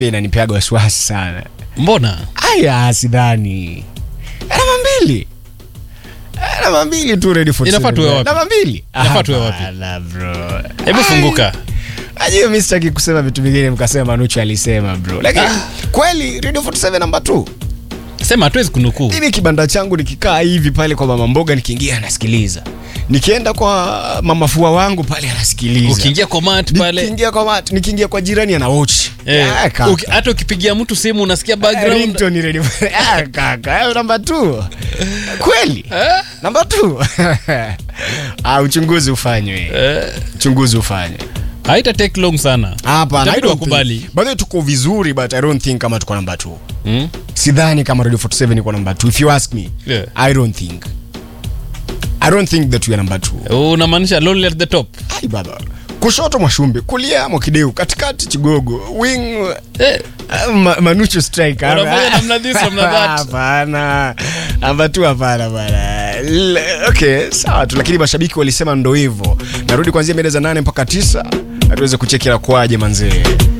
inanipeaga wasiwasi sana mbona aya sidhani namba mbili Eh, namba mbili tu ready for Inafaa tuwe wapi? namba mbili Inafaa tuwe wapi? Hapana, bro hebu Ai. funguka Ajue mi sitaki kusema vitu vingine mkasema Manuchu alisema bro lakini kweli radio 47 namba 2 sema hatuwezi kunukuu mimi kibanda changu nikikaa hivi pale kwa mama mboga nikiingia anasikiliza nikienda kwa mama fua wangu pale anasikiliza ukiingia komat pale nikiingia kwa mat, nikiingia kwa jirani ana watch eh, Ah, kaka. uki- hata ukipigia mtu simu unasikia background Ringtone radio ah, kaka hayo namba 2 kweli Eh? namba 2 ah uchunguzi ufanywe Eh, uchunguzi ufanywe haita take long sana hapana I Itabidi don't wakubali. think- by the way tuko vizuri but i don't think kama tuko namba 2 Hmm? sidhani kama radio 47 iko namba 2 if you ask me Yeah. i don't think i don't think that we are number 2 unamaanisha lonely at the top ai baba kushoto mwashumbe kulia mwakideu katikati chigogo wing eh, uh, ma, manucho striker Unafanya namna this, namna that. hapana namba tu hapana bana L- okay sawa tu lakini mashabiki walisema ndo hivyo narudi kuanzia mbele za nane mpaka tisa na tuweze kucheki la kwaje manzee